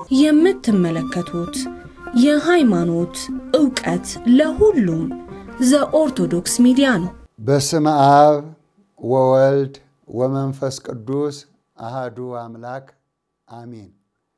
የምትመለከቱት የሃይማኖት ዕውቀት ለሁሉም ዘኦርቶዶክስ ሚዲያ ነው። በስመ አብ ወወልድ ወመንፈስ ቅዱስ አሃዱ አምላክ አሚን።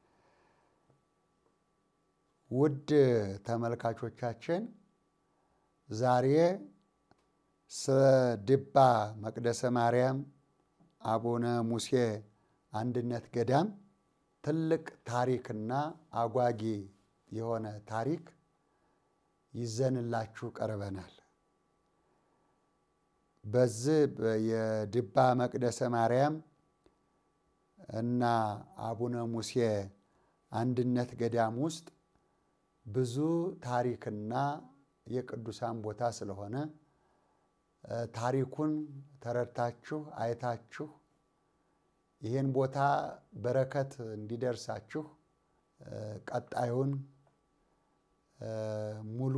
ውድ ተመልካቾቻችን ዛሬ ስለ ድባ መቅደሰ ማርያም አቡነ ሙሴ አንድነት ገዳም ትልቅ ታሪክና አጓጊ የሆነ ታሪክ ይዘንላችሁ ቀርበናል። በዚህ የድባ መቅደሰ ማርያም እና አቡነ ሙሴ አንድነት ገዳም ውስጥ ብዙ ታሪክና የቅዱሳን ቦታ ስለሆነ ታሪኩን ተረድታችሁ አይታችሁ ይህን ቦታ በረከት እንዲደርሳችሁ ቀጣዩን ሙሉ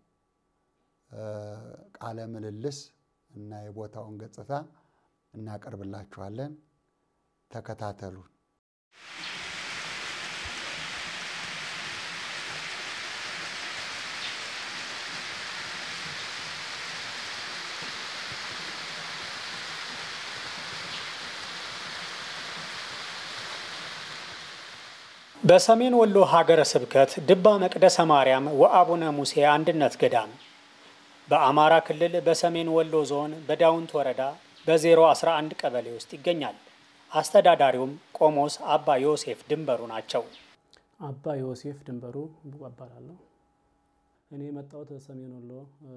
ቃለ ምልልስ እና የቦታውን ገጽታ እናቀርብላችኋለን። ተከታተሉን። በሰሜን ወሎ ሀገረ ስብከት ድባ መቅደሰ ማርያም ወአቡነ ሙሴ አንድነት ገዳም በአማራ ክልል በሰሜን ወሎ ዞን በዳውንት ወረዳ በ011 ቀበሌ ውስጥ ይገኛል። አስተዳዳሪውም ቆሞስ አባ ዮሴፍ ድንበሩ ናቸው። አባ ዮሴፍ ድንበሩ እባላለሁ። እኔ የመጣሁት ሰሜን ወሎ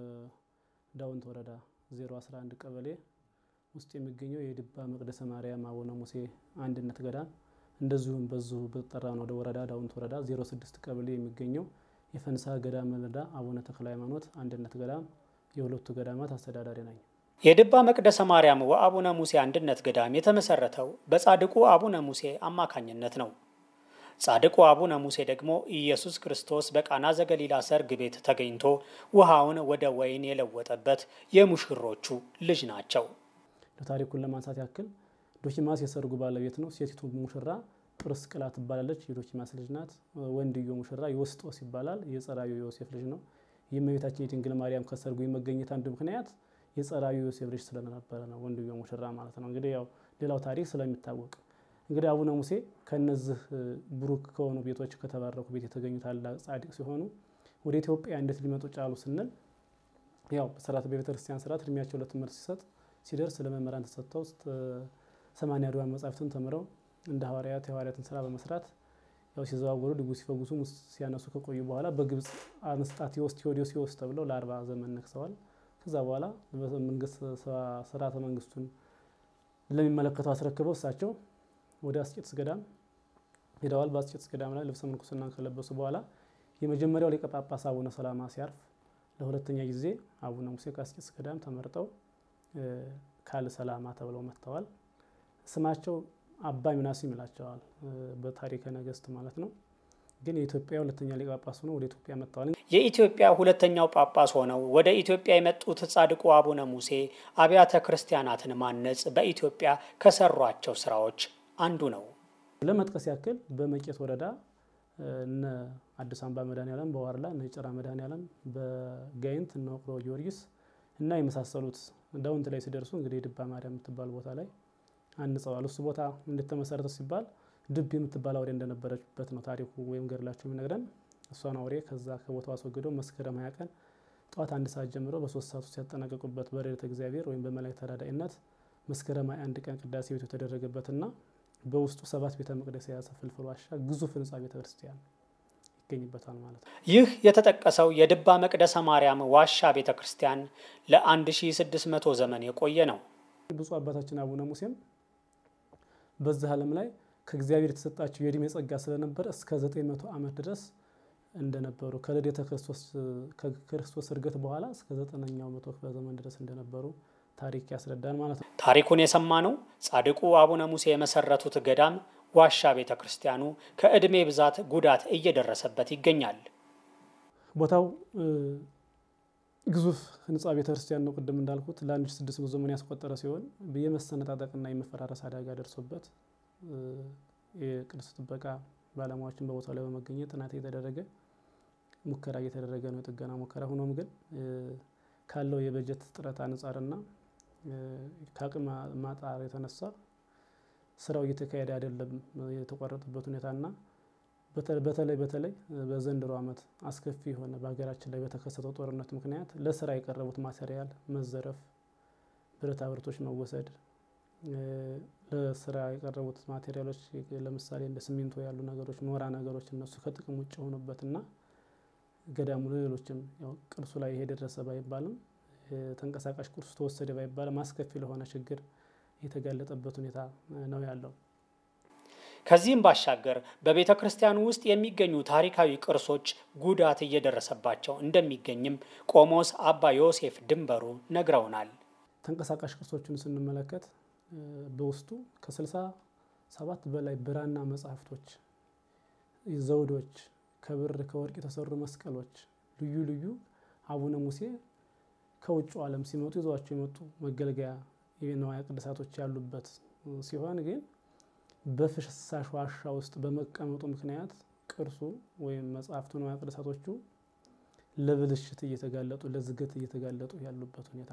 ዳውንት ወረዳ 011 ቀበሌ ውስጥ የሚገኘው የድባ መቅደሰ ማርያም አቡነ ሙሴ አንድነት ገዳም እንደዚሁም በዚሁ በጠራ ነው ወደ ወረዳ ዳውንት ወረዳ 06 ቀበሌ የሚገኘው የፈንሳ ገዳም ወረዳ አቡነ ተክለ ሃይማኖት አንድነት ገዳም የሁለቱ ገዳማት አስተዳዳሪ ነኝ። የድባ መቅደሰ ማርያም ወአቡነ ሙሴ አንድነት ገዳም የተመሰረተው በጻድቁ አቡነ ሙሴ አማካኝነት ነው። ጻድቁ አቡነ ሙሴ ደግሞ ኢየሱስ ክርስቶስ በቃና ዘገሊላ ሰርግ ቤት ተገኝቶ ውሃውን ወደ ወይን የለወጠበት የሙሽሮቹ ልጅ ናቸው። ለታሪኩን ለማንሳት ያክል ዶኪማስ የሰርጉ ባለቤት ነው። ሴቲቱ ሙሽራ ጵርስቅላ ትባላለች። የዶኪማስ ልጅ ናት። ወንድዮ ሙሽራ ዮስጦስ ይባላል። የጸራዩ ዮሴፍ ልጅ ነው። የእመቤታችን የድንግል ማርያም ከሰርጉ የመገኘት አንዱ ምክንያት የጸራዩ ዮሴፍ ልጅ ስለነበረ ነው። ወንድዮ ሙሽራ ማለት ነው። እንግዲህ ያው ሌላው ታሪክ ስለሚታወቅ እንግዲህ አቡነ ሙሴ ከነዚህ ብሩክ ከሆኑ ቤቶች ከተባረኩ ቤት የተገኙ ታላቅ ጻድቅ ሲሆኑ ወደ ኢትዮጵያ እንዴት ሊመጡ ጫሉ ስንል ያው በስርዓት በቤተክርስቲያን ስርዓት እድሜያቸው ለትምህርት ሲሰጥ ሲደርስ ለመምህራን ተሰጥተው ሰማንያ ድዋን መጻሕፍትን ተምረው እንደ ሐዋርያት የሐዋርያትን ስራ በመስራት ያው ሲዘዋወሩ ድጉ ሲፈጉሱ ሙስ ሲያነሱ ከቆዩ በኋላ በግብፅ አንስጣቴዎስ ቴዎዶሲዎስ ተብለው ለአርባ ዘመን ነግሰዋል። ከዛ በኋላ መንግስት ስርዓተ መንግስቱን ለሚመለከተው አስረክበው እሳቸው ወደ አስቄጥስ ገዳም ሄደዋል። በአስቄጥስ ገዳም ላይ ልብሰ ምንኩስናን ከለበሱ በኋላ የመጀመሪያው ሊቀ ጳጳስ አቡነ ሰላማ ሲያርፍ ለሁለተኛ ጊዜ አቡነ ሙሴ ከአስቄጥስ ገዳም ተመርጠው ካል ሰላማ ተብለው መጥተዋል። ስማቸው አባ ሚናስም ይላቸዋል በታሪከ ነገስት ማለት ነው። ግን የኢትዮጵያ ሁለተኛ ሊቀ ጳጳስ ሆነው ወደ ኢትዮጵያ መጥተዋል። የኢትዮጵያ ሁለተኛው ጳጳስ ሆነው ወደ ኢትዮጵያ የመጡት ጻድቁ አቡነ ሙሴ አብያተ ክርስቲያናትን ማነጽ በኢትዮጵያ ከሰሯቸው ስራዎች አንዱ ነው። ለመጥቀስ ያክል በመቄት ወረዳ እነ አዲስ አምባ መድኃኔዓለም፣ በዋርላ እነ ጭራ መድኃኔዓለም፣ በጋይንት እነ ውቅሮ ጊዮርጊስ እና የመሳሰሉት ዳውንት ላይ ሲደርሱ እንግዲህ ድባ ማርያም የምትባል ቦታ ላይ አንጸዋል። እሱ ቦታ እንደተመሰረተ ሲባል ድብ የምትባል አውሬ እንደነበረችበት ነው ታሪኩ ወይም ገድላቸው የሚነግረን። እሷን አውሬ ከዛ ከቦታው አስወግደው መስከረም ሀያ ቀን ጠዋት አንድ ሰዓት ጀምሮ በሶስት ሰዓት ውስጥ ያጠናቀቁበት በረድኤተ እግዚአብሔር ወይም በመላእክት ተራዳኢነት መስከረም ሀያ አንድ ቀን ቅዳሴ ቤቱ የተደረገበትና በውስጡ ሰባት ቤተ መቅደስ የያዘ ፍልፍል ዋሻ ግዙፍ ህንፃ ቤተ ክርስቲያን ይገኝበታል ማለት ነው። ይህ የተጠቀሰው የድባ መቅደሰ ማርያም ዋሻ ቤተ ክርስቲያን ለ1600 ዘመን የቆየ ነው። ብፁዕ አባታችን አቡነ ሙሴም በዚህ ዓለም ላይ ከእግዚአብሔር የተሰጣቸው የእድሜ ጸጋ ስለነበረ እስከ 900 ዓመት ድረስ እንደነበሩ ከልደተ ክርስቶስ እርገት በኋላ እስከ ዘጠነኛው መቶ ክፍለ ዘመን ድረስ እንደነበሩ ታሪክ ያስረዳል ማለት ነው። ታሪኩን የሰማነው ጻድቁ አቡነ ሙሴ የመሰረቱት ገዳም ዋሻ ቤተ ክርስቲያኑ ከዕድሜ ብዛት ጉዳት እየደረሰበት ይገኛል። ቦታው ግዙፍ ህንፃ ቤተክርስቲያን ነው። ቅድም እንዳልኩት ለአንድ ሺህ ስድስት መቶ ዘመን ያስቆጠረ ሲሆን የመሰነጣጠቅና የመፈራረስ አደጋ ደርሶበት የቅዱስ ጥበቃ ባለሙያዎችን በቦታው ላይ በመገኘት ጥናት እየተደረገ ሙከራ እየተደረገ ነው፣ የጥገና ሙከራ። ሆኖም ግን ካለው የበጀት ጥረት አንጻርና ከአቅም ማጣር የተነሳ ስራው እየተካሄደ አይደለም። የተቋረጠበት ሁኔታና በተለይ በተለይ በዘንድሮ ዓመት አስከፊ የሆነ በሀገራችን ላይ በተከሰተው ጦርነት ምክንያት ለስራ የቀረቡት ማቴሪያል መዘረፍ፣ ብረታ ብረቶች መወሰድ፣ ለስራ የቀረቡት ማቴሪያሎች ለምሳሌ እንደ ሲሚንቶ ያሉ ነገሮች፣ ኖራ ነገሮች እነሱ ከጥቅም ውጭ የሆኑበትና ገዳሙ ሌሎችም ቅርሱ ላይ ይሄ ደረሰ ባይባልም ተንቀሳቃሽ ቅርሱ ተወሰደ ባይባልም አስከፊ ለሆነ ችግር የተጋለጠበት ሁኔታ ነው ያለው። ከዚህም ባሻገር በቤተ ክርስቲያኑ ውስጥ የሚገኙ ታሪካዊ ቅርሶች ጉዳት እየደረሰባቸው እንደሚገኝም ቆሞስ አባ ዮሴፍ ድንበሩ ነግረውናል። ተንቀሳቃሽ ቅርሶችን ስንመለከት በውስጡ ከስልሳ ሰባት በላይ ብራና መጽሐፍቶች፣ ዘውዶች፣ ከብር ከወርቅ የተሰሩ መስቀሎች፣ ልዩ ልዩ አቡነ ሙሴ ከውጭ ዓለም ሲመጡ ይዘዋቸው የመጡ መገልገያ የንዋየ ቅድሳቶች ያሉበት ሲሆን ግን በፍሳሽ ዋሻ ውስጥ በመቀመጡ ምክንያት ቅርሱ ወይም መጽሐፍቱ ንዋየ ቅድሳቶቹ ለብልሽት እየተጋለጡ ለዝገት እየተጋለጡ ያሉበት ሁኔታ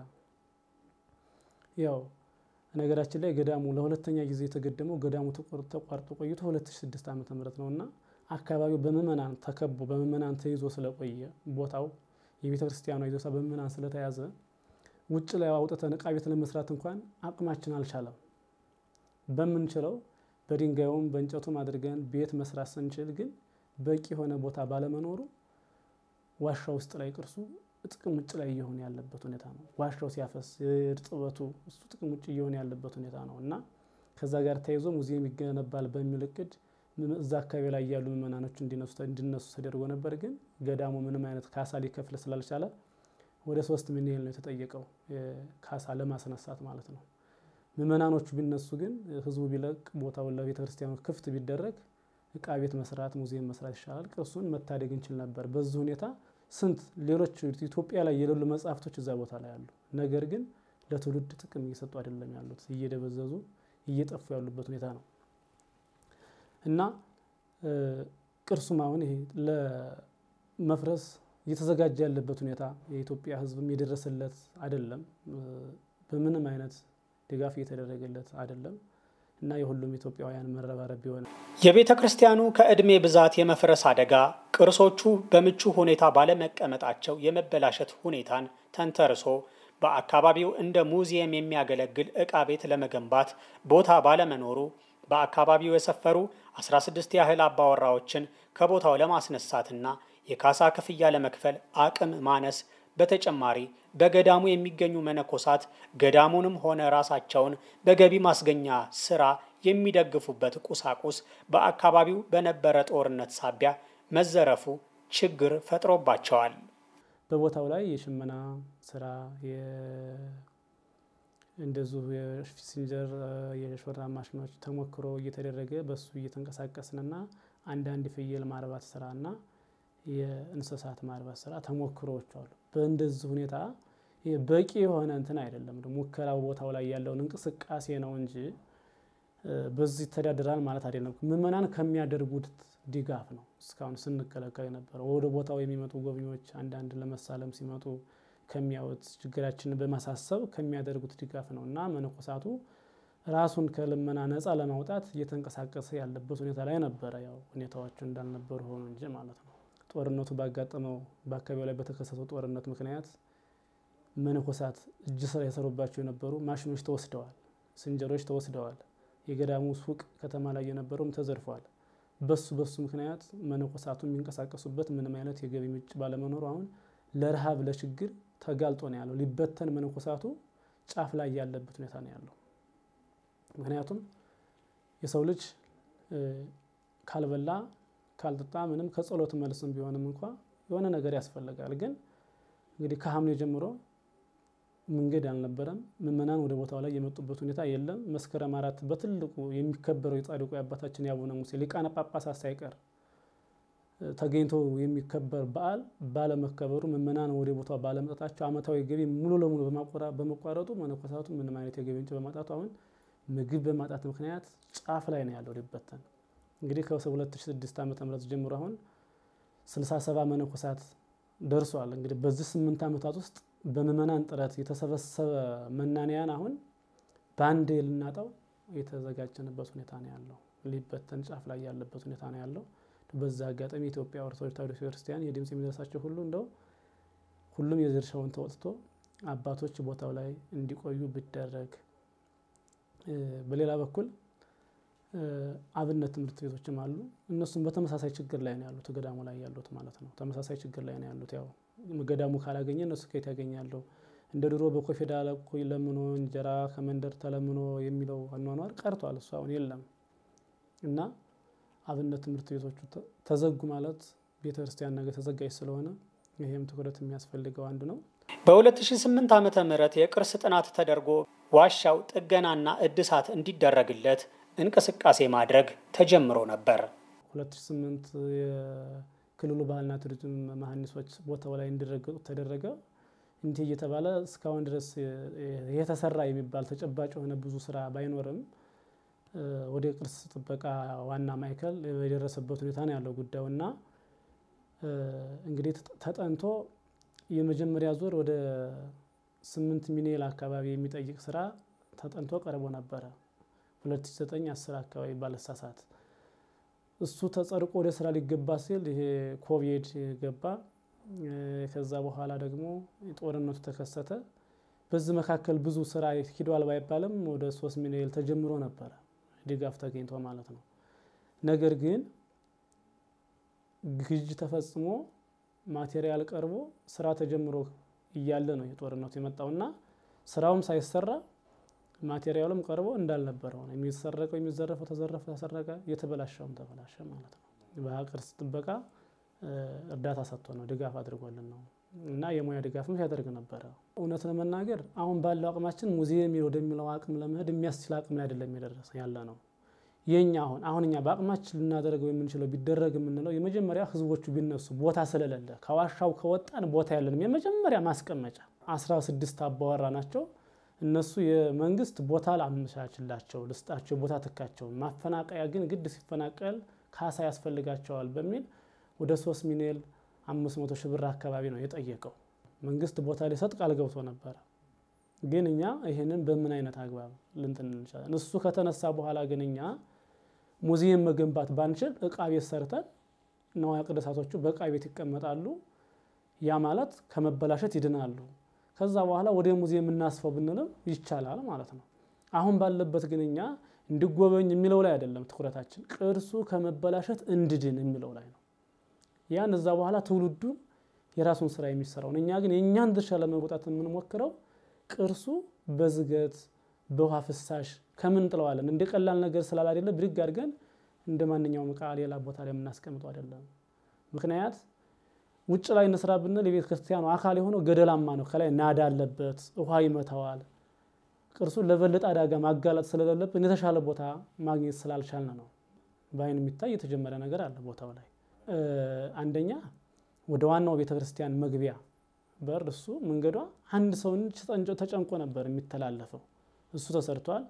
ያው ነገራችን ላይ ገዳሙ ለሁለተኛ ጊዜ የተገደመው ገዳሙ ተቋርጦ ቆይቶ 2006 ዓ ም ነው እና አካባቢው በምእመናን ተከቦ በምእመናን ተይዞ ስለቆየ ቦታው የቤተ ክርስቲያኗ ይዞታ በምእመናን ስለተያዘ ውጭ ላይ አውጥተን እቃ ቤት ለመስራት እንኳን አቅማችን አልቻለም። በምንችለው በድንጋዩም በእንጨቱም አድርገን ቤት መስራት ስንችል ግን በቂ የሆነ ቦታ ባለመኖሩ ዋሻ ውስጥ ላይ ቅርሱ ጥቅም ውጭ ላይ እየሆነ ያለበት ሁኔታ ነው። ዋሻው ሲያፈስ እርጥበቱ እሱ ጥቅም ውጭ እየሆነ ያለበት ሁኔታ ነው እና ከዛ ጋር ተያይዞ ሙዚየም ይገነባል በሚል እቅድ እዛ አካባቢ ላይ ያሉ ምእመናኖች እንዲነሱ ተደርጎ ነበር። ግን ገዳሙ ምንም አይነት ካሳ ሊከፍል ስላልቻለ ወደ ሶስት ሚሊዮን ነው የተጠየቀው ካሳ ለማስነሳት ማለት ነው። ምእመናኖቹ ቢነሱ ግን ህዝቡ ቢለቅ ቦታውን ለቤተ ክርስቲያኑ ክፍት ቢደረግ እቃ ቤት መስራት፣ ሙዚየም መስራት ይሻላል። ቅርሱን መታደግ እንችል ነበር። በዚህ ሁኔታ ስንት ሌሎች ኢትዮጵያ ላይ የሌሉ መጽሐፍቶች እዛ ቦታ ላይ አሉ። ነገር ግን ለትውልድ ጥቅም እየሰጡ አይደለም ያሉት፣ እየደበዘዙ እየጠፉ ያሉበት ሁኔታ ነው እና ቅርሱም አሁን ይሄ ለመፍረስ እየተዘጋጀ ያለበት ሁኔታ የኢትዮጵያ ሕዝብም የደረሰለት አይደለም። በምንም አይነት ድጋፍ እየተደረገለት አይደለም እና የሁሉም ኢትዮጵያውያን መረባረብ ቢሆን የቤተ ክርስቲያኑ ከዕድሜ ብዛት የመፍረስ አደጋ ቅርሶቹ በምቹ ሁኔታ ባለመቀመጣቸው የመበላሸት ሁኔታን ተንተርሶ በአካባቢው እንደ ሙዚየም የሚያገለግል ዕቃ ቤት ለመገንባት ቦታ ባለመኖሩ በአካባቢው የሰፈሩ 16 ያህል አባወራዎችን ከቦታው ለማስነሳትና የካሳ ክፍያ ለመክፈል አቅም ማነስ በተጨማሪ በገዳሙ የሚገኙ መነኮሳት ገዳሙንም ሆነ ራሳቸውን በገቢ ማስገኛ ስራ የሚደግፉበት ቁሳቁስ በአካባቢው በነበረ ጦርነት ሳቢያ መዘረፉ ችግር ፈጥሮባቸዋል። በቦታው ላይ የሽመና ስራ እንደዚሁ የሲንጀር የሾራ ማሽኖች ተሞክሮ እየተደረገ በሱ እየተንቀሳቀስንና አንዳንድ ፍየል ማርባት ስራና የእንስሳት ማርባት ስራ ተሞክሮዎች አሉ። በእንደዚህ ሁኔታ በቂ የሆነ እንትን አይደለም። ሙከራው ቦታው ላይ ያለውን እንቅስቃሴ ነው እንጂ በዚህ ይተዳደራል ማለት አይደለም። ምዕመናን ከሚያደርጉት ድጋፍ ነው እስካሁን ስንከለከል የነበረው። ወደ ቦታው የሚመጡ ጎብኚዎች አንዳንድ ለመሳለም ሲመጡ ከሚያዩት ችግራችንን በማሳሰብ ከሚያደርጉት ድጋፍ ነው እና መነኮሳቱ ራሱን ከልመና ነፃ ለማውጣት እየተንቀሳቀሰ ያለበት ሁኔታ ላይ ነበረ። ያው ሁኔታዎቹ እንዳልነበሩ ሆኑ እንጂ ማለት ነው። ጦርነቱ ባጋጠመው በአካባቢው ላይ በተከሰተው ጦርነት ምክንያት መነኮሳት እጅ ስራ የሰሩባቸው የነበሩ ማሽኖች ተወስደዋል፣ ስንጀሮች ተወስደዋል። የገዳሙ ሱቅ ከተማ ላይ የነበረውም ተዘርፏል። በሱ በሱ ምክንያት መነኮሳቱ የሚንቀሳቀሱበት ምንም አይነት የገቢ ምንጭ ባለመኖሩ አሁን ለረሃብ ለችግር ተጋልጦ ነው ያለው። ሊበተን መነኮሳቱ ጫፍ ላይ ያለበት ሁኔታ ነው ያለው። ምክንያቱም የሰው ልጅ ካልበላ ካልጠጣ ምንም ከጸሎት መልስም ቢሆንም እንኳ የሆነ ነገር ያስፈልጋል። ግን እንግዲህ ከሐምሌ ጀምሮ መንገድ አልነበረም። ምዕመናን ወደ ቦታው ላይ የመጡበት ሁኔታ የለም። መስከረም አራት በትልቁ የሚከበረው የጻድቁ የአባታችን የአቡነ ሙሴ ሊቃነ ጳጳሳት ሳይቀር ተገኝቶ የሚከበር በዓል ባለመከበሩ ምዕመናን ወደ ቦታው ባለመጠጣቸው ዓመታዊ ገቢ ሙሉ ለሙሉ በመቋረጡ መነኮሳቱ ምንም አይነት የገቢ ምንጭ በማጣቱ አሁን ምግብ በማጣት ምክንያት ጫፍ ላይ ነው ያለው ሊበተን እንግዲህ ከ2006 ዓ ም ጀምሮ አሁን 67 መነኮሳት ደርሷል። እንግዲህ በዚህ ስምንት ዓመታት ውስጥ በምዕመናን ጥረት የተሰበሰበ መናንያን አሁን በአንድ ልናጣው የተዘጋጀንበት ሁኔታ ነው ያለው። ሊበተን ጫፍ ላይ ያለበት ሁኔታ ነው ያለው። በዛ አጋጣሚ የኢትዮጵያ ኦርቶዶክስ ተዋሕዶ ቤተክርስቲያን የድምፅ የሚደርሳቸው ሁሉ እንደው ሁሉም የድርሻውን ተወጥቶ አባቶች ቦታው ላይ እንዲቆዩ ቢደረግ፣ በሌላ በኩል አብነት ትምህርት ቤቶችም አሉ። እነሱም በተመሳሳይ ችግር ላይ ነው ያሉት፣ ገዳሙ ላይ ያሉት ማለት ነው። ተመሳሳይ ችግር ላይ ነው ያሉት። ያው ገዳሙ ካላገኘ እነሱ ከየት ያገኛሉ? እንደ ድሮ በኮፌዳ ለኩኝ ለምኖ እንጀራ ከመንደር ተለምኖ የሚለው አኗኗር ቀርቷል። እሱ አሁን የለም እና አብነት ትምህርት ቤቶቹ ተዘጉ ማለት ቤተ ክርስቲያን ነገር ተዘጋጅ ስለሆነ ይሄም ትኩረት የሚያስፈልገው አንዱ ነው። በ2008 ዓመተ ምህረት የቅርስ ጥናት ተደርጎ ዋሻው ጥገናና እድሳት እንዲደረግለት እንቅስቃሴ ማድረግ ተጀምሮ ነበር። 2008 የክልሉ ባህልና ቱሪዝም መሀንዲሶች ቦታው ላይ እንዲረገጡ ተደረገ። እንዲህ እየተባለ እስካሁን ድረስ የተሰራ የሚባል ተጨባጭ የሆነ ብዙ ስራ ባይኖርም ወደ ቅርስ ጥበቃ ዋና ማዕከል የደረሰበት ሁኔታ ነው ያለው ጉዳዩ እና እንግዲህ ተጠንቶ የመጀመሪያ ዙር ወደ ስምንት ሚሊዮን አካባቢ የሚጠይቅ ስራ ተጠንቶ ቀርቦ ነበረ 2009 10 አካባቢ ባለሳሳት እሱ ተጸድቆ ወደ ስራ ሊገባ ሲል ይሄ ኮቪድ ገባ። ከዛ በኋላ ደግሞ ጦርነቱ ተከሰተ። በዚህ መካከል ብዙ ስራ ሂዷል ባይባልም ወደ ሶስት ሚሊዮን ተጀምሮ ነበረ ድጋፍ ተገኝቶ ማለት ነው። ነገር ግን ግዥ ተፈጽሞ ማቴሪያል ቀርቦ ስራ ተጀምሮ እያለ ነው የጦርነቱ የመጣውና ስራውም ሳይሰራ ማቴሪያሉም ቀርቦ እንዳልነበረ ሆነ። የሚሰረቀው የሚዘረፈው ተዘረፈ፣ ተሰረቀ፣ የተበላሸውም ተበላሸ ማለት ነው። በቅርስ ጥበቃ እርዳታ ሰጥቶ ነው ድጋፍ አድርጎልን ነው እና የሙያ ድጋፍም ሲያደርግ ነበረ። እውነት ለመናገር አሁን ባለው አቅማችን ሙዚየም ወደሚለው አቅም ለመሄድ የሚያስችል አቅም ላይ አይደለም የደረሰ ያለ ነው። የኛ አሁን አሁን እኛ በአቅማችን ልናደርገው የምንችለው ቢደረግ የምንለው የመጀመሪያ ህዝቦቹ ቢነሱ ቦታ ስለሌለ ከዋሻው ከወጣን ቦታ ያለንም የመጀመሪያ ማስቀመጫ አስራ ስድስት አባወራ ናቸው። እነሱ የመንግስት ቦታ ላመቻችላቸው ልስጣቸው ቦታ ትካቸው ማፈናቀያ ግን ግድ ሲፈናቀል ካሳ ያስፈልጋቸዋል በሚል ወደ ሶስት ሚሊዮን አምስት መቶ ሺህ ብር አካባቢ ነው የጠየቀው። መንግስት ቦታ ሊሰጥ ቃል ገብቶ ነበረ። ግን እኛ ይህንን በምን አይነት አግባብ ልንትን እንችላለን? እሱ ከተነሳ በኋላ ግን እኛ ሙዚየም መገንባት ባንችል እቃ ቤት ሰርተን ነዋያ ቅዱሳቶቹ በእቃ ቤት ይቀመጣሉ። ያ ማለት ከመበላሸት ይድናሉ። ከዛ በኋላ ወደ ሙዚየም እናስፈው ብንልም ይቻላል ማለት ነው። አሁን ባለበት ግን እኛ እንዲጎበኝ የሚለው ላይ አይደለም ትኩረታችን፣ ቅርሱ ከመበላሸት እንድድን የሚለው ላይ ነው። ያን እዛ በኋላ ትውልዱ የራሱን ስራ የሚሰራውን እኛ ግን የእኛን ድርሻ ለመወጣት የምንሞክረው ቅርሱ በዝገት በውሃ ፍሳሽ ከምን ጥለዋለን እንደ ቀላል ነገር ስላል አይደለ ብድግ አድርገን እንደ ማንኛውም እቃ ሌላ ቦታ ላይ የምናስቀምጠው አይደለም። ምክንያት ውጭ ላይ እንስራ ብንል የቤተ ክርስቲያኑ አካል የሆነው ገደላማ ነው። ከላይ ናዳ አለበት፣ ውሃ ይመታዋል። ቅርሱን ለበለጠ አደጋ ማጋለጥ ስለሌለብን የተሻለ ቦታ ማግኘት ስላልቻልን ነው። በአይን የሚታይ የተጀመረ ነገር አለ ቦታው ላይ አንደኛ ወደ ዋናው ቤተ ክርስቲያን መግቢያ በር እሱ መንገዷ አንድ ሰው ተጨንቆ ነበር የሚተላለፈው። እሱ ተሰርቷል።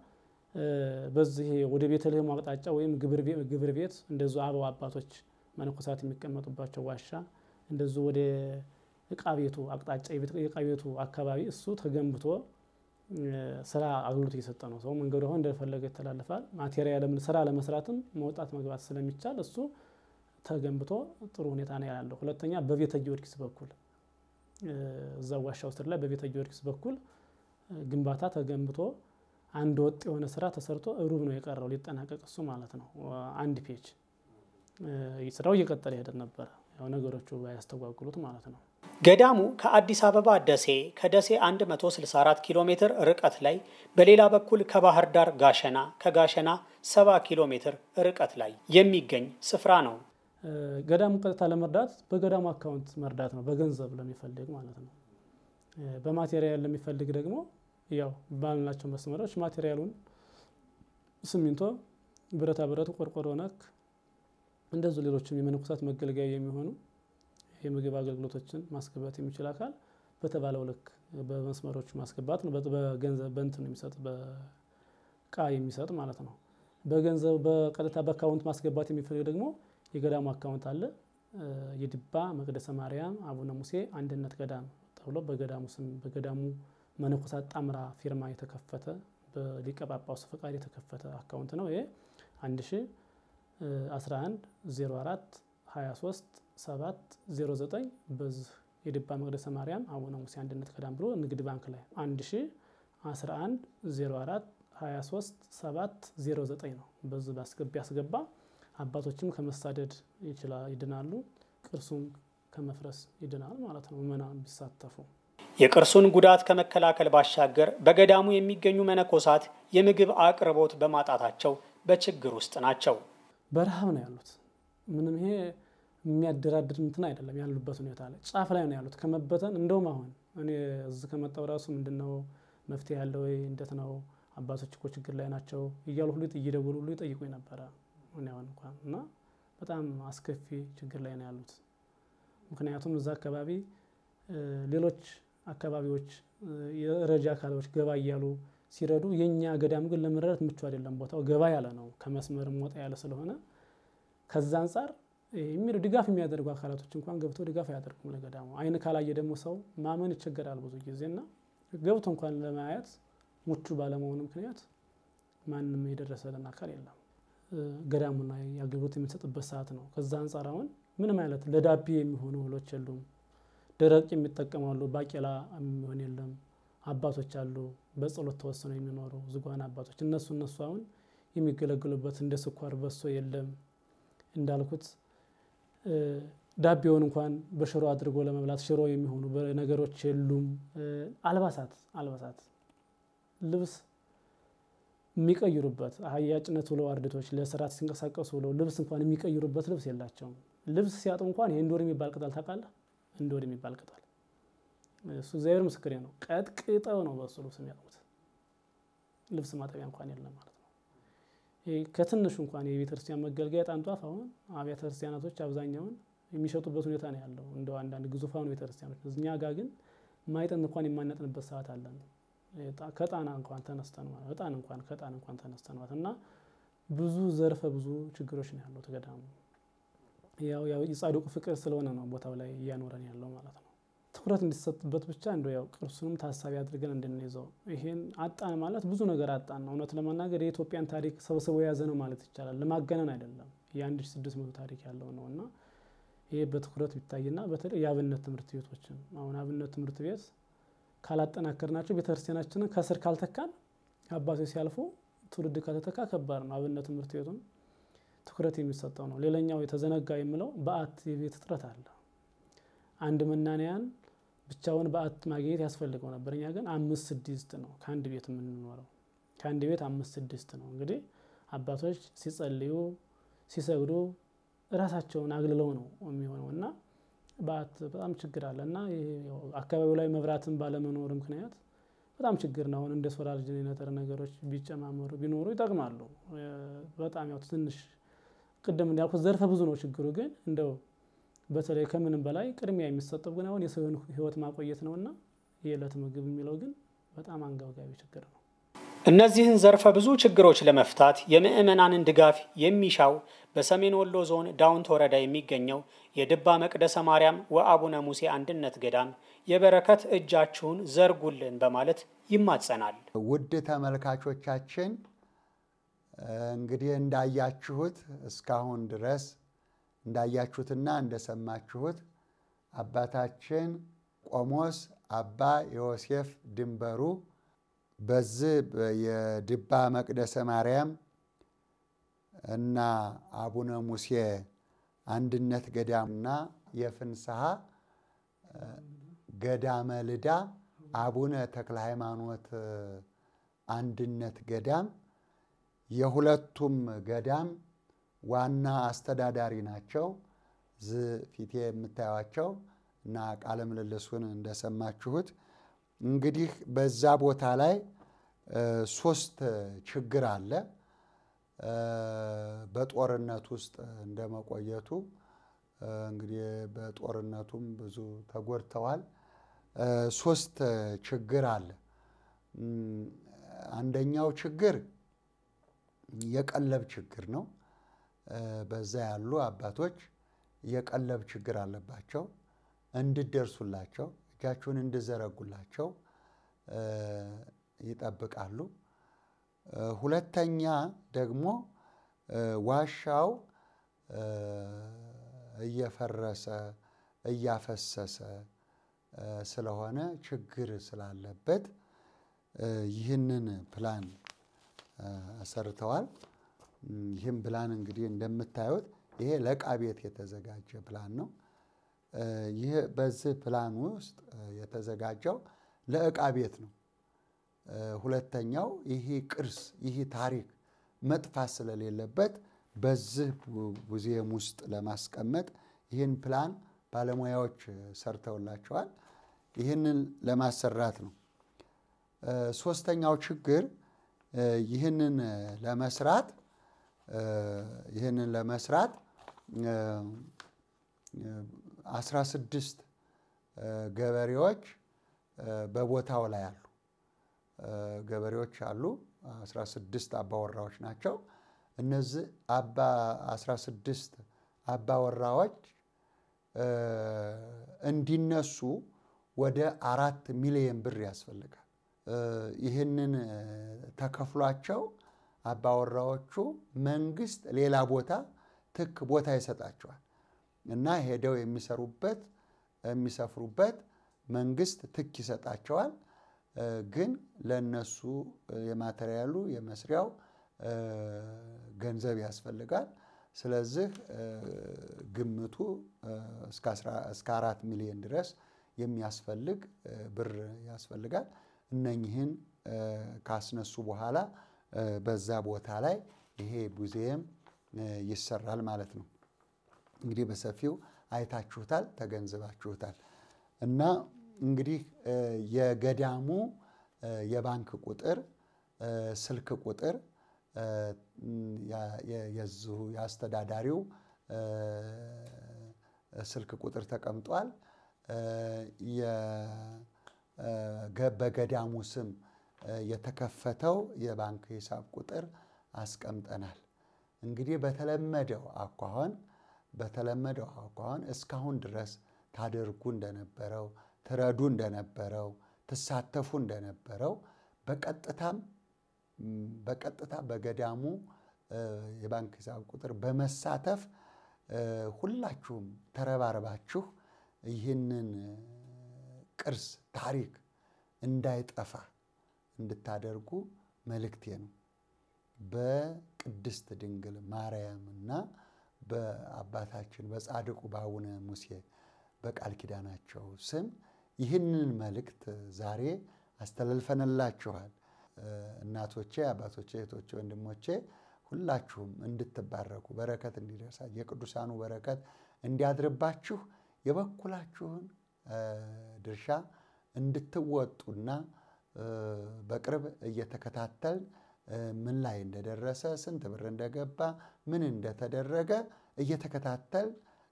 በዚህ ወደ ቤተልሔሙ አቅጣጫ ወይም ግብር ቤት እንደዙ አበው አባቶች መነኮሳት የሚቀመጡባቸው ዋሻ እንደዙ ወደ እቃ ቤቱ አቅጣጫ የእቃ ቤቱ አካባቢ እሱ ተገንብቶ ስራ አገልግሎት እየሰጠ ነው። ሰው መንገዱ አሁን እንደፈለገ ይተላለፋል። ማቴሪያል ስራ ለመስራትም መውጣት መግባት ስለሚቻል እሱ ተገንብቶ ጥሩ ሁኔታ ነው ያለው። ሁለተኛ በቤተ ጊዮርጊስ በኩል እዛ ዋሻው ስር ላይ በቤተ ጊዮርጊስ በኩል ግንባታ ተገንብቶ አንድ ወጥ የሆነ ስራ ተሰርቶ ሩብ ነው የቀረው ሊጠናቀቅ እሱ ማለት ነው። አንድ ፔጅ ስራው እየቀጠለ ሄደ ነበረ። ያው ነገሮቹ ባያስተጓጉሉት ማለት ነው። ገዳሙ ከአዲስ አበባ ደሴ ከደሴ 164 ኪሎ ሜትር ርቀት ላይ፣ በሌላ በኩል ከባህር ዳር ጋሸና ከጋሸና 70 ኪሎ ሜትር ርቀት ላይ የሚገኝ ስፍራ ነው። ገዳሙ ቀጥታ ለመርዳት በገዳሙ አካውንት መርዳት ነው፣ በገንዘብ ለሚፈልግ ማለት ነው። በማቴሪያል ለሚፈልግ ደግሞ ያው ባልናቸው መስመሮች ማቴሪያሉን ሲሚንቶ፣ ብረታ ብረቱ፣ ቆርቆሮ ነክ እንደዚሁ ሌሎችም የመነኮሳት መገልገያ የሚሆኑ የምግብ አገልግሎቶችን ማስገባት የሚችል አካል በተባለው ልክ በመስመሮች ማስገባት ነው። በገንዘብ በእንትን የሚሰጥ በእቃ የሚሰጥ ማለት ነው። በገንዘብ በቀጥታ በአካውንት ማስገባት የሚፈልግ ደግሞ የገዳሙ አካውንት አለ። የድባ መቅደሰ ማርያም አቡነ ሙሴ አንድነት ገዳም ተብሎ በገዳሙ ስም በገዳሙ መነኮሳት ጣምራ ፊርማ የተከፈተ በሊቀ ጳጳሱ ፈቃድ የተከፈተ አካውንት ነው። ይሄ 11 04 23 7 09 በዚህ የድባ መቅደሰ ማርያም አቡነ ሙሴ አንድነት ገዳም ብሎ ንግድ ባንክ ላይ 11 04 23 7 09 ነው። በዚህ ባስገባ ያስገባ አባቶችም ከመሳደድ ይድናሉ፣ ቅርሱም ከመፍረስ ይድናል ማለት ነው። ምዕመናን ቢሳተፉ የቅርሱን ጉዳት ከመከላከል ባሻገር በገዳሙ የሚገኙ መነኮሳት የምግብ አቅርቦት በማጣታቸው በችግር ውስጥ ናቸው። በረሃብ ነው ያሉት። ምንም ይሄ የሚያደራድር እንትን አይደለም። ያሉበት ሁኔታ ላይ ጫፍ ላይ ነው ያሉት ከመበተን። እንደውም አሁን እኔ እዚህ ከመጣው ራሱ ምንድን ነው መፍትሄ ያለ ወይ እንዴት ነው አባቶች እኮ ችግር ላይ ናቸው እያሉ ሁሉ እየደወሉ ሁሉ ይጠይቁኝ ነበረ። እኔ አሁን እንኳን እና በጣም አስከፊ ችግር ላይ ነው ያሉት። ምክንያቱም እዛ አካባቢ ሌሎች አካባቢዎች የረጃ አካሎች ገባ እያሉ ሲረዱ የእኛ ገዳም ግን ለመረዳት ምቹ አይደለም። ቦታው ገባ ያለ ነው፣ ከመስመርም ወጣ ያለ ስለሆነ ከዛ አንጻር የሚሉ ድጋፍ የሚያደርጉ አካላቶች እንኳን ገብተው ድጋፍ አያደርጉም ለገዳሙ። አይን ካላየ ደግሞ ሰው ማመን ይቸገራል ብዙ ጊዜ እና ገብቶ እንኳን ለማየት ምቹ ባለመሆኑ ምክንያት ማንም የደረሰልን አካል የለም። ገዳሙ ላይ አገልግሎት የሚሰጥበት ሰዓት ነው። ከዛ አንጻር አሁን ምንም አይነት ለዳቤ የሚሆኑ እህሎች የሉም። ደረቅ የሚጠቀማሉ ባቄላ የሚሆን የለም። አባቶች አሉ በጸሎት ተወስነው የሚኖሩ ዝጓን አባቶች እነሱ እነሱ አሁን የሚገለገሉበት እንደ ስኳር በሶ የለም እንዳልኩት ዳቤውን እንኳን በሽሮ አድርጎ ለመብላት ሽሮ የሚሆኑ ነገሮች የሉም። አልባሳት አልባሳት ልብስ የሚቀይሩበት አህያ ጭነት ብለው አርድቶች ለስርዓት ሲንቀሳቀሱ ብለው ልብስ እንኳን የሚቀይሩበት ልብስ የላቸውም። ልብስ ሲያጡ እንኳን የእንዶር የሚባል ቅጠል ታውቃለህ? እንዶር የሚባል ቅጠል እሱ እግዚአብሔር ምስክሬ ነው። ቀጥቅጠው ነው በሱ ልብስ የሚያጥሙት። ልብስ ማጠቢያ እንኳን የለም ማለት ነው። ከትንሹ እንኳን የቤተክርስቲያን መገልገያ ዕጣን ጧፍ አሁን አብያተ ክርስቲያናቶች አብዛኛውን የሚሸጡበት ሁኔታ ነው ያለው። እንደው አንዳንድ ግዙፋኑ ቤተክርስቲያኖች እኛ ጋር ግን ማይጠን እንኳን የማነጥንበት ሰዓት አለን። ከጣና እንኳን ተነስተን ማለት እጣን እንኳን ከጣን እንኳን ተነስተን ማለት እና ብዙ ዘርፈ ብዙ ችግሮች ነው ያለው ገዳሙ። ያው ያው የጻድቁ ፍቅር ስለሆነ ነው ቦታው ላይ እያኖረን ያለው ማለት ነው። ትኩረት እንዲሰጥበት ብቻ እንደ ያው ቅርሱንም ታሳቢ አድርገን እንድንይዘው። ይሄን አጣን ማለት ብዙ ነገር አጣን ነው። እውነት ለመናገር የኢትዮጵያን ታሪክ ሰብስቦ የያዘ ነው ማለት ይቻላል። ለማገነን አይደለም። የአንድ ሺህ ስድስት መቶ ታሪክ ያለው ነው እና ይሄ በትኩረት ቢታይና በተለይ የአብነት ትምህርት ቤቶችን አሁን አብነት ትምህርት ቤት ካላጠናከርናቸው ቤተክርስቲያናችንን ከስር ካልተካን አባቶች ሲያልፉ ትውልድ ካልተተካ ከባድ ነው። አብነት ትምህርት ቤቱን ትኩረት የሚሰጠው ነው። ሌላኛው የተዘነጋ የምለው በዓት የቤት እጥረት አለ። አንድ መናንያን ብቻውን በዓት ማግኘት ያስፈልገው ነበር። እኛ ግን አምስት ስድስት ነው ከአንድ ቤት የምንኖረው። ከአንድ ቤት አምስት ስድስት ነው። እንግዲህ አባቶች ሲጸልዩ ሲሰግዱ እራሳቸውን አግልለው ነው የሚሆነው እና በዓት በጣም ችግር አለ እና አካባቢው ላይ መብራትን ባለመኖር ምክንያት በጣም ችግር ነው። አሁን እንደ ሶላር ጄኔሬተር ነገሮች ቢጨማመሩ ቢኖሩ ይጠቅማሉ። በጣም ያው ትንሽ ቅድም እንዳልኩት ዘርፈ ብዙ ነው ችግሩ። ግን እንደው በተለይ ከምንም በላይ ቅድሚያ የሚሰጠው ግን አሁን የሰውን ሕይወት ማቆየት ነውና የዕለት ምግብ የሚለው ግን በጣም አንገብጋቢ ችግር ነው። እነዚህን ዘርፈ ብዙ ችግሮች ለመፍታት የምዕመናንን ድጋፍ የሚሻው በሰሜን ወሎ ዞን ዳውንት ወረዳ የሚገኘው የድባ መቅደሰ ማርያም ወአቡነ ሙሴ አንድነት ገዳም የበረከት እጃችሁን ዘርጉልን በማለት ይማጸናል። ውድ ተመልካቾቻችን እንግዲህ እንዳያችሁት እስካሁን ድረስ እንዳያችሁትና እንደሰማችሁት አባታችን ቆሞስ አባ ዮሴፍ ድንበሩ በዚህ የድባ መቅደሰ ማርያም እና አቡነ ሙሴ አንድነት ገዳምና የፍንስሐ ገዳመ ልዳ አቡነ ተክለ ሃይማኖት አንድነት ገዳም የሁለቱም ገዳም ዋና አስተዳዳሪ ናቸው። ዝ ፊቴ የምታዩቸው እና ቃለ ምልልሱን እንደሰማችሁት እንግዲህ በዛ ቦታ ላይ ሶስት ችግር አለ። በጦርነት ውስጥ እንደመቆየቱ እንግዲህ በጦርነቱም ብዙ ተጎድተዋል። ሶስት ችግር አለ። አንደኛው ችግር የቀለብ ችግር ነው። በዛ ያሉ አባቶች የቀለብ ችግር አለባቸው። እንድደርሱላቸው እጃችሁን እንድዘረጉላቸው ይጠብቃሉ። ሁለተኛ ደግሞ ዋሻው እየፈረሰ እያፈሰሰ ስለሆነ ችግር ስላለበት ይህንን ፕላን ሰርተዋል። ይህም ፕላን እንግዲህ እንደምታዩት ይሄ ለዕቃ ቤት የተዘጋጀ ፕላን ነው። ይህ በዚህ ፕላን ውስጥ የተዘጋጀው ለዕቃ ቤት ነው። ሁለተኛው ይህ ቅርስ ይህ ታሪክ መጥፋት ስለሌለበት በዚህ ሙዚየም ውስጥ ለማስቀመጥ ይህን ፕላን ባለሙያዎች ሰርተውላቸዋል። ይህንን ለማሰራት ነው። ሶስተኛው ችግር ይህንን ለመስራት ይህንን ለመስራት አስራ ስድስት ገበሬዎች በቦታው ላይ አሉ። ገበሬዎች አሉ። አስራ ስድስት አባወራዎች ናቸው። እነዚህ አባ አስራ ስድስት አባወራዎች እንዲነሱ ወደ አራት ሚሊዮን ብር ያስፈልጋል። ይህንን ተከፍሏቸው አባወራዎቹ መንግስት ሌላ ቦታ ትክ ቦታ ይሰጣቸዋል እና ሄደው የሚሰሩበት የሚሰፍሩበት መንግስት ትክ ይሰጣቸዋል። ግን ለነሱ የማቴሪያሉ የመስሪያው ገንዘብ ያስፈልጋል። ስለዚህ ግምቱ እስከ አራት ሚሊዮን ድረስ የሚያስፈልግ ብር ያስፈልጋል። እነኝህን ካስነሱ በኋላ በዛ ቦታ ላይ ይሄ ሙዚየም ይሰራል ማለት ነው። እንግዲህ በሰፊው አይታችሁታል፣ ተገንዝባችሁታል። እና እንግዲህ የገዳሙ የባንክ ቁጥር፣ ስልክ ቁጥር የዚሁ የአስተዳዳሪው ስልክ ቁጥር ተቀምጧል። በገዳሙ ስም የተከፈተው የባንክ ሂሳብ ቁጥር አስቀምጠናል። እንግዲህ በተለመደው አኳኋን በተለመደው አኳኋን እስካሁን ድረስ ታደርጉ እንደነበረው ትረዱ እንደነበረው ትሳተፉ እንደነበረው በቀጥታም በቀጥታ በገዳሙ የባንክ ሂሳብ ቁጥር በመሳተፍ ሁላችሁም ተረባርባችሁ ይህንን ቅርስ ታሪክ እንዳይጠፋ እንድታደርጉ መልእክቴ ነው። በቅድስት ድንግል ማርያምና በአባታችን በጻድቁ በአቡነ ሙሴ በቃል ኪዳናቸው ስም ይህንን መልእክት ዛሬ አስተላልፈንላችኋል። እናቶቼ፣ አባቶቼ፣ እህቶቼ፣ ወንድሞቼ ሁላችሁም እንድትባረኩ በረከት እንዲደርሳችሁ የቅዱሳኑ በረከት እንዲያድርባችሁ የበኩላችሁን ድርሻ እንድትወጡና በቅርብ እየተከታተልን ምን ላይ እንደደረሰ ስንት ብር እንደገባ ምን እንደተደረገ እየተከታተል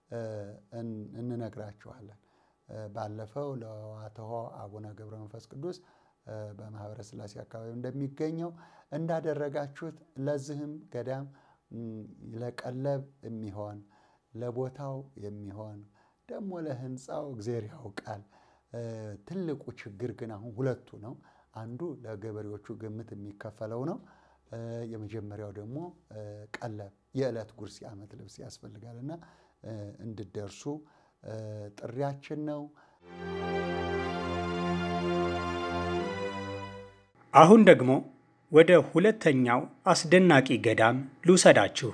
እንነግራችኋለን። ባለፈው ለዋትሖ አቡነ ገብረ መንፈስ ቅዱስ በማኅበረ ሥላሴ አካባቢ እንደሚገኘው እንዳደረጋችሁት ለዚህም ገዳም ለቀለብ የሚሆን ለቦታው የሚሆን ደግሞ ለሕንፃው እግዜር ያውቃል። ትልቁ ችግር ግን አሁን ሁለቱ ነው። አንዱ ለገበሬዎቹ ግምት የሚከፈለው ነው። የመጀመሪያው ደግሞ ቀለብ የዕለት ጉርስ የዓመት ልብስ ያስፈልጋልና እንድደርሱ ጥሪያችን ነው። አሁን ደግሞ ወደ ሁለተኛው አስደናቂ ገዳም ልውሰዳችሁ።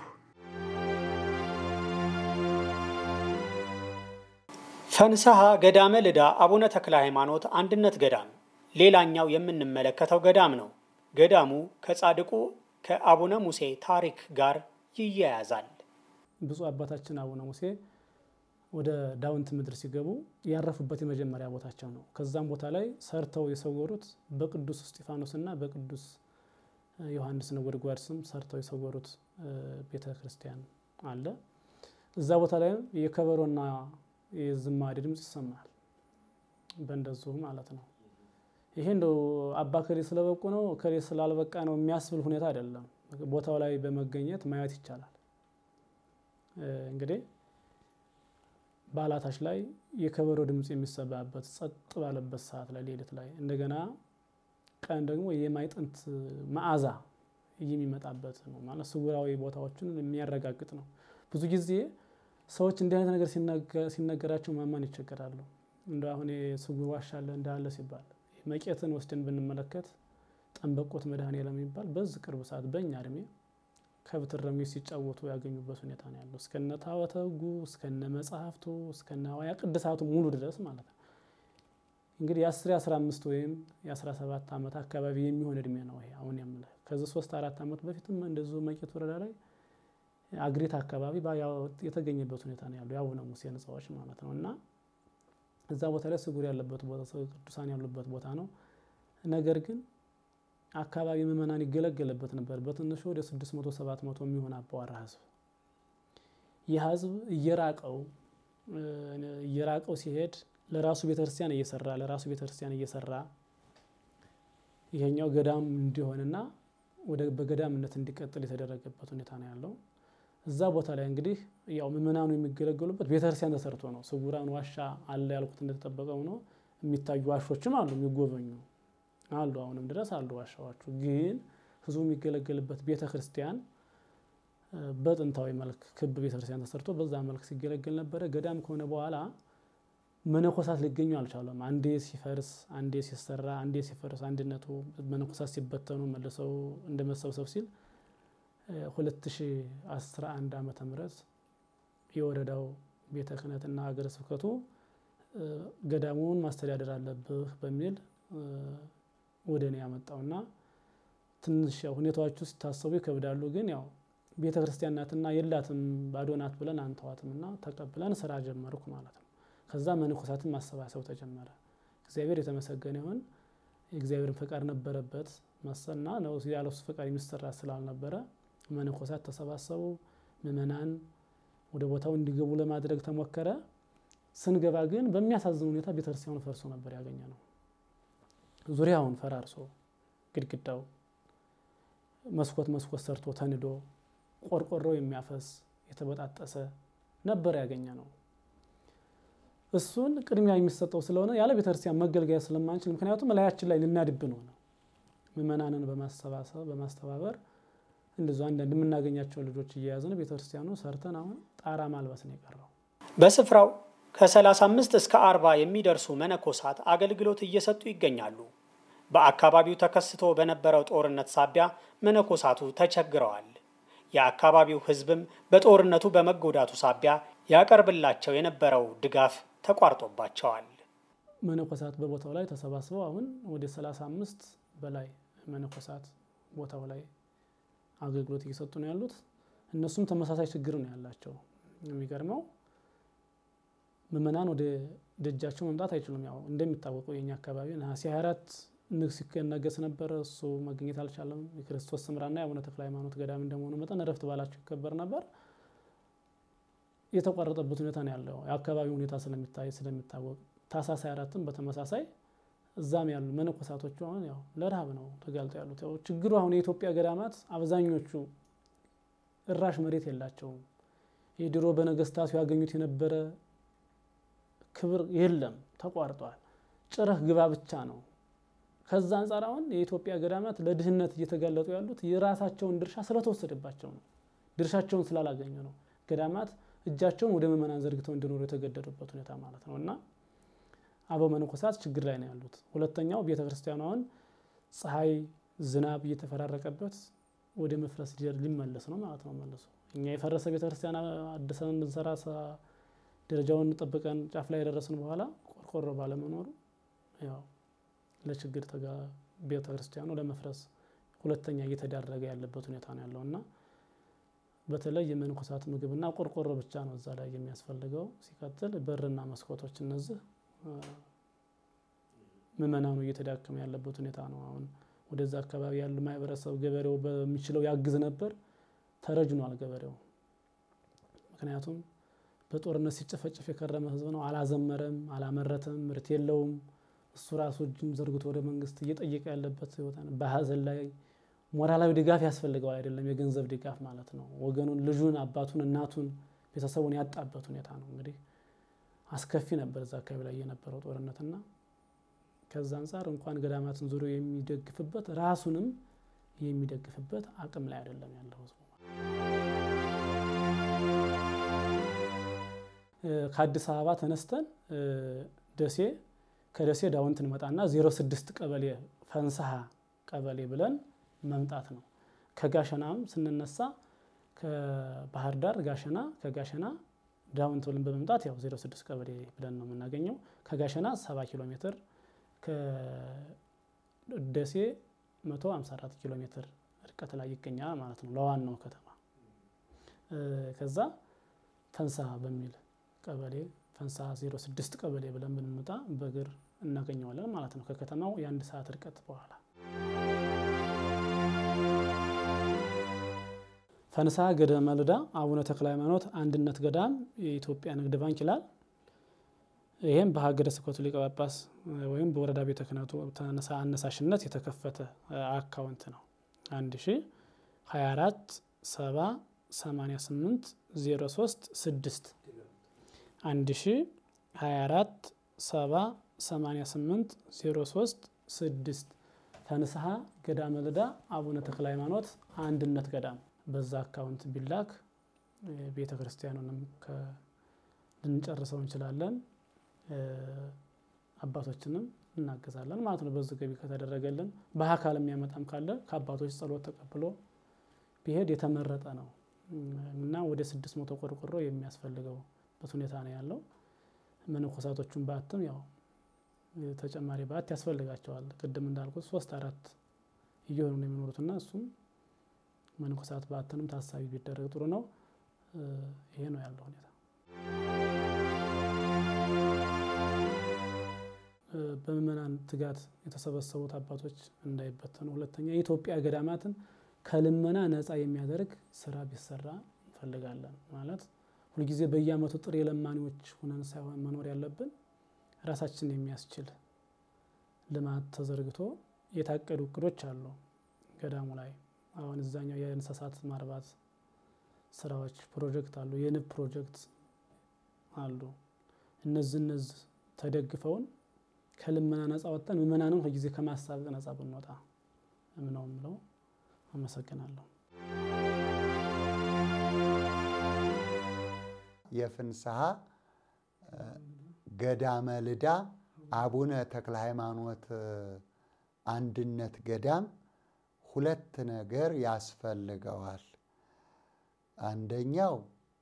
ፈንሰሐ ገዳመ ልዳ አቡነ ተክለ ሃይማኖት አንድነት ገዳም ሌላኛው የምንመለከተው ገዳም ነው። ገዳሙ ከጻድቁ ከአቡነ ሙሴ ታሪክ ጋር ይያያዛል። ብፁዕ አባታችን አቡነ ሙሴ ወደ ዳውንት ምድር ሲገቡ ያረፉበት የመጀመሪያ ቦታቸው ነው። ከዛም ቦታ ላይ ሰርተው የሰወሩት በቅዱስ እስጢፋኖስና በቅዱስ ዮሐንስ ነጎድጓድ ስም ሰርተው የሰወሩት ቤተ ክርስቲያን አለ። እዛ ቦታ ላይም የከበሮና የዝማሬ ድምፅ ይሰማል። በእንደዚሁ ማለት ነው። ይሄ እንደው አባ ከሌ ስለበቁ ነው ከሌ ስላልበቃ ነው የሚያስብል ሁኔታ አይደለም። ቦታው ላይ በመገኘት ማየት ይቻላል። እንግዲህ በዓላታች ላይ የከበሮ ድምፅ የሚሰማበት ጸጥ ባለበት ሰዓት ላይ ሌሊት ላይ እንደገና ቀን ደግሞ የማይጠንት መዓዛ የሚመጣበት ነው ማለት ስውራዊ ቦታዎችን የሚያረጋግጥ ነው። ብዙ ጊዜ ሰዎች እንዲህ አይነት ነገር ሲነገራቸው ማማን ይቸገራሉ። እንደ አሁን የስውር ዋሻ አለ እንዳለ ሲባል መቄትን ወስደን ብንመለከት ጠንበቆት መድኃኔዓለም የሚባል በዚህ ቅርብ ሰዓት በእኛ እድሜ ከብት እረኞች ሲጫወቱ ያገኙበት ሁኔታ ነው ያለው። እስከነ ታቦተ ሕጉ እስከነ መጽሐፍቱ እስከነ ሐዋያ ቅድሳቱ ሙሉ ድረስ ማለት ነው። እንግዲህ የአስር የአስራ አምስት ወይም የአስራ ሰባት ዓመት አካባቢ የሚሆን እድሜ ነው ይሄ አሁን የምልህ። ከዚህ ሶስት አራት ዓመት በፊትም እንደዚሁ መቄት ወረዳ ላይ አግሪት አካባቢ የተገኘበት ሁኔታ ነው ያለው የአቡነ ሙሴ ሕንፃዎች ማለት ነው። እና እዛ ቦታ ላይ ስጉር ያለበት ቦታ ቅዱሳን ያሉበት ቦታ ነው። ነገር ግን አካባቢ ምዕመናን ይገለገለበት ነበር። በትንሹ ወደ ስድስት መቶ ሰባት መቶ የሚሆን አባዋራ ህዝብ ይህ ህዝብ እየራቀው እየራቀው ሲሄድ ለራሱ ቤተክርስቲያን እየሰራ ለራሱ ቤተክርስቲያን እየሰራ ይሄኛው ገዳም እንዲሆንና ወደ በገዳምነት እንዲቀጥል የተደረገበት ሁኔታ ነው ያለው። እዛ ቦታ ላይ እንግዲህ ያው ምዕመናኑ የሚገለገሉበት ቤተክርስቲያን ተሰርቶ ነው። ስውራን ዋሻ አለ ያልኩት እንደተጠበቀው ነው። የሚታዩ ዋሾችም አሉ የሚጎበኙ አሉ አሁንም ድረስ አሉ ዋሻዎቹ። ግን ህዝቡ የሚገለገልበት ቤተ ክርስቲያን በጥንታዊ መልክ ክብ ቤተ ክርስቲያን ተሰርቶ በዛ መልክ ሲገለገል ነበረ። ገዳም ከሆነ በኋላ መነኮሳት ሊገኙ አልቻለም። አንዴ ሲፈርስ፣ አንዴ ሲሰራ፣ አንዴ ሲፈርስ አንድነቱ መነኮሳት ሲበተኑ መልሰው እንደ መሰብሰብ ሲል 2011 ዓመተ ምህረት የወረዳው ቤተ ክህነትና ሀገረ ስብከቱ ገዳሙን ማስተዳደር አለብህ በሚል ወደ እኔ ያመጣውና ትንሽ ያው ሁኔታዎቹ ሲታሰቡ ይከብዳሉ። ግን ያው ቤተ ክርስቲያን ናትና የላትም ባዶ ናት ብለን አንተዋትም እና ተቀብለን ስራ ጀመርኩ ማለት ነው። ከዛ መነኮሳትን ማሰባሰብ ተጀመረ። እግዚአብሔር የተመሰገነ ይሁን። የእግዚአብሔርን ፈቃድ ነበረበት መሰና ነው ያለሱ ፈቃድ የሚሰራ ስላልነበረ መነኮሳት ተሰባሰቡ። ምዕመናን ወደ ቦታው እንዲገቡ ለማድረግ ተሞከረ። ስንገባ ግን በሚያሳዝን ሁኔታ ቤተክርስቲያኑ ፈርሶ ነበር ያገኘ ነው። ዙሪያውን ፈራርሶ ግድግዳው መስኮት መስኮት ሰርቶ ተንዶ ቆርቆሮ የሚያፈስ የተበጣጠሰ ነበር ያገኘ ነው። እሱን ቅድሚያ የሚሰጠው ስለሆነ ያለ ቤተክርስቲያን መገልገያ ስለማንችል፣ ምክንያቱም ላያችን ላይ ልናድብን ሆነ። ምዕመናንን በማሰባሰብ በማስተባበር እንደዚ አንዳንድ የምናገኛቸው ልጆች እየያዝን ቤተክርስቲያኑ ሰርተን አሁን ጣራ ማልበስ ነው የቀረው። በስፍራው ከ35 እስከ 40 የሚደርሱ መነኮሳት አገልግሎት እየሰጡ ይገኛሉ። በአካባቢው ተከስቶ በነበረው ጦርነት ሳቢያ መነኮሳቱ ተቸግረዋል። የአካባቢው ሕዝብም በጦርነቱ በመጎዳቱ ሳቢያ ያቀርብላቸው የነበረው ድጋፍ ተቋርጦባቸዋል። መነኮሳት በቦታው ላይ ተሰባስበው አሁን ወደ 35 በላይ መነኮሳት ቦታው ላይ አገልግሎት እየሰጡ ነው ያሉት። እነሱም ተመሳሳይ ችግር ነው ያላቸው። የሚገርመው ምዕመናን ወደ ደጃቸው መምጣት አይችሉም። ያው እንደሚታወቀው የኛ አካባቢ ነሐሴ 24 ንግስ ይነገስ ነበረ። እሱ መገኘት አልቻለም። የክርስቶስ ሰምራና የአቡነ ተክለ ሃይማኖት ገዳም እንደመሆኑ መጠን እረፍት ባላቸው ይከበር ነበር። የተቋረጠበት ሁኔታ ነው ያለው። የአካባቢ ሁኔታ ስለሚታይ ስለሚታወቅ ታኅሳስ 24ም በተመሳሳይ እዛም ያሉ መነኮሳቶቹ አሁን ያው ለረሃብ ነው ተጋልጠው ያሉት። ያው ችግሩ አሁን የኢትዮጵያ ገዳማት አብዛኞቹ እራሽ መሬት የላቸውም። የድሮ በነገስታቱ ያገኙት የነበረ ክብር የለም፣ ተቋርጧል። ጭረህ ግባ ብቻ ነው። ከዛ አንጻር አሁን የኢትዮጵያ ገዳማት ለድህነት እየተጋለጡ ያሉት የራሳቸውን ድርሻ ስለተወሰደባቸው ነው። ድርሻቸውን ስላላገኙ ነው። ገዳማት እጃቸውን ወደ ምዕመናን ዘርግተው እንዲኖሩ የተገደዱበት ሁኔታ ማለት ነው እና አበው መነኮሳት ችግር ላይ ነው ያሉት። ሁለተኛው ቤተ ክርስቲያኑ አሁን ፀሐይ፣ ዝናብ እየተፈራረቀበት ወደ መፍረስ ሊመለስ ነው ማለት ነው። መልሶ እኛ የፈረሰ ቤተ ክርስቲያን አድሰን ብንሰራ ደረጃውን ጠብቀን ጫፍ ላይ የደረስን በኋላ ቆርቆሮ ባለመኖሩ ያው ለችግር ቤተ ክርስቲያኑ ለመፍረስ ሁለተኛ እየተዳረገ ያለበት ሁኔታ ነው ያለው እና በተለይ የመነኮሳት ምግብና ቆርቆሮ ብቻ ነው እዛ ላይ የሚያስፈልገው። ሲቀጥል በርና መስኮቶች እነዚህ ምዕመናኑ እየተዳከመ ያለበት ሁኔታ ነው። አሁን ወደዛ አካባቢ ያሉ ማህበረሰብ ገበሬው በሚችለው ያግዝ ነበር፣ ተረጅኗል ገበሬው። ምክንያቱም በጦርነት ሲጨፈጨፍ የከረመ ህዝብ ነው። አላዘመረም፣ አላመረተም፣ ምርት የለውም። እሱ ራሱ እጁን ዘርግቶ ወደ መንግስት እየጠየቀ ያለበት ህይወት ነው። በሀዘን ላይ ሞራላዊ ድጋፍ ያስፈልገዋል አይደለም፣ የገንዘብ ድጋፍ ማለት ነው። ወገኑን፣ ልጁን፣ አባቱን፣ እናቱን፣ ቤተሰቡን ያጣበት ሁኔታ ነው። እንግዲህ አስከፊ ነበር እዛ አካባቢ ላይ የነበረው ጦርነትና ከዛ አንጻር እንኳን ገዳማትን ዙሪያው የሚደግፍበት ራሱንም የሚደግፍበት አቅም ላይ አይደለም ያለው ህዝቡ። ከአዲስ አበባ ተነስተን ደሴ ከደሴ ዳውንት እንመጣና 06 ቀበሌ ፈንሰሃ ቀበሌ ብለን መምጣት ነው። ከጋሸናም ስንነሳ ከባህር ዳር ጋሸና፣ ከጋሸና ዳውንት ብለን በመምጣት ያው 06 ቀበሌ ብለን ነው የምናገኘው። ከጋሸና 70 ኪሎ ሜትር ከደሴ 154 ኪሎ ሜትር ርቀት ላይ ይገኛል ማለት ነው ለዋናው ከተማ። ከዛ ፈንሰሃ በሚል ቀበሌ ፈንሰሃ 06 ቀበሌ ብለን ብንመጣ በእግር እናገኘዋለን ማለት ነው ከከተማው የአንድ ሰዓት ርቀት በኋላ። ፈንሰሃ ገዳመ ልዳ አቡነ ተክለ ሃይማኖት አንድነት ገዳም የኢትዮጵያ ንግድ ባንክ ይላል። ይህም በሀገረ ስብከቱ ሊቀ ጳጳስ ወይም በወረዳ ቤተ ክህነቱ አነሳሽነት የተከፈተ አካውንት ነው። 1 ሺ 24 7 88 03 6 1 ሺ 24 7 88 03 6 ፈንሰሃ ገዳመ ልዳ አቡነ ተክለ ሃይማኖት አንድነት ገዳም በዛ አካውንት ቢላክ ቤተ ክርስቲያኑንም ልንጨርሰው እንችላለን። አባቶችንም እናገዛለን ማለት ነው። በዚህ ገቢ ከተደረገልን በአካል የሚያመጣም ካለ ከአባቶች ጸሎት ተቀብሎ ቢሄድ የተመረጠ ነው እና ወደ ስድስት መቶ ቆርቆሮ የሚያስፈልገውበት ሁኔታ ነው ያለው። መነኮሳቶቹን በአትም ያው ተጨማሪ በአት ያስፈልጋቸዋል። ቅድም እንዳልኩት ሶስት አራት እየሆኑ ነው የሚኖሩትና እሱም መነኮሳት በአትንም ታሳቢ ቢደረግ ጥሩ ነው። ይሄ ነው ያለው ሁኔታ። በምእመናን ትጋት የተሰበሰቡት አባቶች እንዳይበተኑ፣ ሁለተኛ የኢትዮጵያ ገዳማትን ከልመና ነፃ የሚያደርግ ስራ ቢሰራ እንፈልጋለን። ማለት ሁልጊዜ በየዓመቱ ጥሬ ለማኒዎች ሁነን ሳይሆን መኖር ያለብን ራሳችን የሚያስችል ልማት ተዘርግቶ የታቀዱ እቅዶች አሉ ገዳሙ ላይ አሁን እዛኛው የእንስሳት ማርባት ስራዎች ፕሮጀክት አሉ፣ የንብ ፕሮጀክት አሉ። እነዚህ እነዚህ ተደግፈውን ከልመና ነፃ ወጥተን ምእመናንን ሁልጊዜ ከማሳበቅ ነፃ ብንወጣ ምነው የምለው። አመሰግናለሁ። የፍንሰሃ ገዳመ ልዳ አቡነ ተክለ ሃይማኖት አንድነት ገዳም ሁለት ነገር ያስፈልገዋል። አንደኛው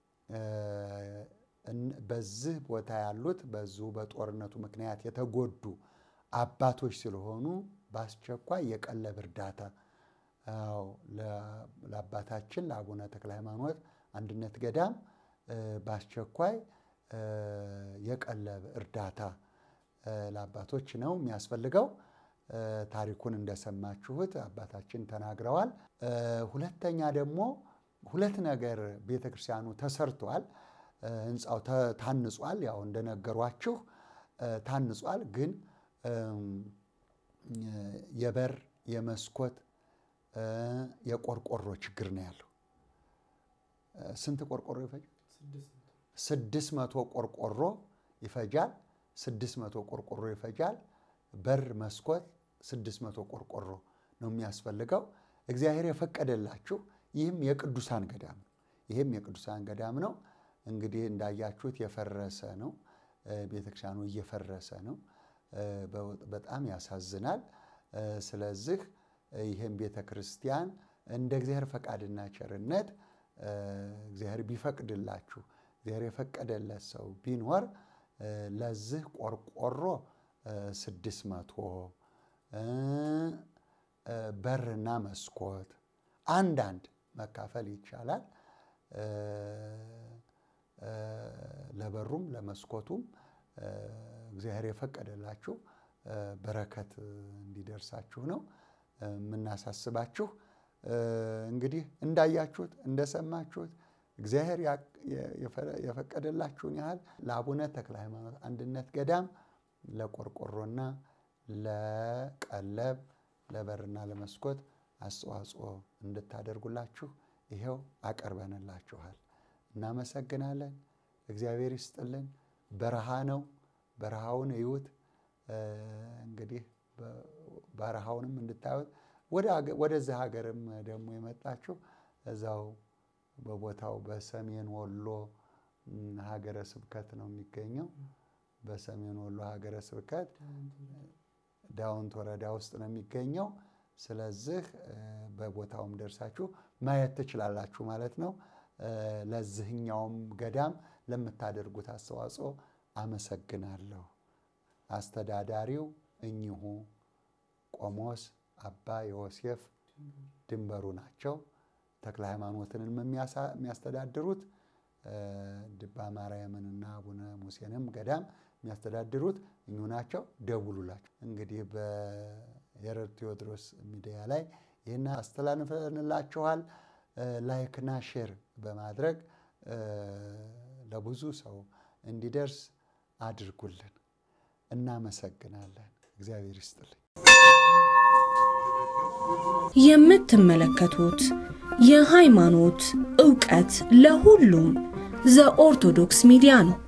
በዚህ ቦታ ያሉት በዚሁ በጦርነቱ ምክንያት የተጎዱ አባቶች ስለሆኑ በአስቸኳይ የቀለብ እርዳታ ለአባታችን ለአቡነ ተክለ ሃይማኖት አንድነት ገዳም በአስቸኳይ የቀለብ እርዳታ ለአባቶች ነው የሚያስፈልገው። ታሪኩን እንደሰማችሁት አባታችን ተናግረዋል። ሁለተኛ ደግሞ ሁለት ነገር ቤተ ክርስቲያኑ ተሰርቷል። ህንፃው ታንጿል። ያው እንደነገሯችሁ ታንጿል። ግን የበር የመስኮት የቆርቆሮ ችግር ነው ያለው። ስንት ቆርቆሮ ይፈጃል? ስድስት መቶ ቆርቆሮ ይፈጃል። ስድስት መቶ ቆርቆሮ ይፈጃል። በር መስኮት ስድስት መቶ ቆርቆሮ ነው የሚያስፈልገው። እግዚአብሔር የፈቀደላችሁ ይህም የቅዱሳን ገዳም ነው። ይህም የቅዱሳን ገዳም ነው። እንግዲህ እንዳያችሁት የፈረሰ ነው። ቤተክርስቲያኑ እየፈረሰ ነው። በጣም ያሳዝናል። ስለዚህ ይህም ቤተ ክርስቲያን እንደ እግዚአብሔር ፈቃድና ቸርነት እግዚአብሔር ቢፈቅድላችሁ እግዚአብሔር የፈቀደለት ሰው ቢኖር ለዚህ ቆርቆሮ ስድስት መቶ በርና መስኮት አንዳንድ መካፈል ይቻላል። ለበሩም ለመስኮቱም እግዚአብሔር የፈቀደላችሁ በረከት እንዲደርሳችሁ ነው የምናሳስባችሁ። እንግዲህ እንዳያችሁት እንደሰማችሁት እግዚአብሔር የፈቀደላችሁን ያህል ለአቡነ ተክለ ሃይማኖት አንድነት ገዳም ለቆርቆሮና ለቀለብ ለበርና ለመስኮት አስተዋጽኦ እንድታደርጉላችሁ ይኸው አቀርበንላችኋል። እናመሰግናለን። እግዚአብሔር ይስጥልን። በረሃ ነው። በረሃውን እዩት። እንግዲህ በረሃውንም እንድታዩት ወደዚህ ሀገርም ደግሞ የመጣችሁ እዛው በቦታው በሰሜን ወሎ ሀገረ ስብከት ነው የሚገኘው። በሰሜን ወሎ ሀገረ ስብከት ዳውንት ወረዳ ውስጥ ነው የሚገኘው። ስለዚህ በቦታውም ደርሳችሁ ማየት ትችላላችሁ ማለት ነው። ለዚህኛውም ገዳም ለምታደርጉት አስተዋጽኦ አመሰግናለሁ። አስተዳዳሪው እኚሁ ቆሞስ አባ ዮሴፍ ድንበሩ ናቸው። ተክለ ሃይማኖትንም የሚያስተዳድሩት ድባ ማርያምንና አቡነ ሙሴንም ገዳም የሚያስተዳድሩት እኙ ናቸው። ደውሉላቸው። እንግዲህ በየረር ቴዎድሮስ ሚዲያ ላይ ይህን አስተላልፈንላችኋል። ላይክና ሼር በማድረግ ለብዙ ሰው እንዲደርስ አድርጉልን። እናመሰግናለን። እግዚአብሔር ይስጥልኝ። የምትመለከቱት የሃይማኖት ዕውቀት ለሁሉም ዘኦርቶዶክስ ሚዲያ ነው።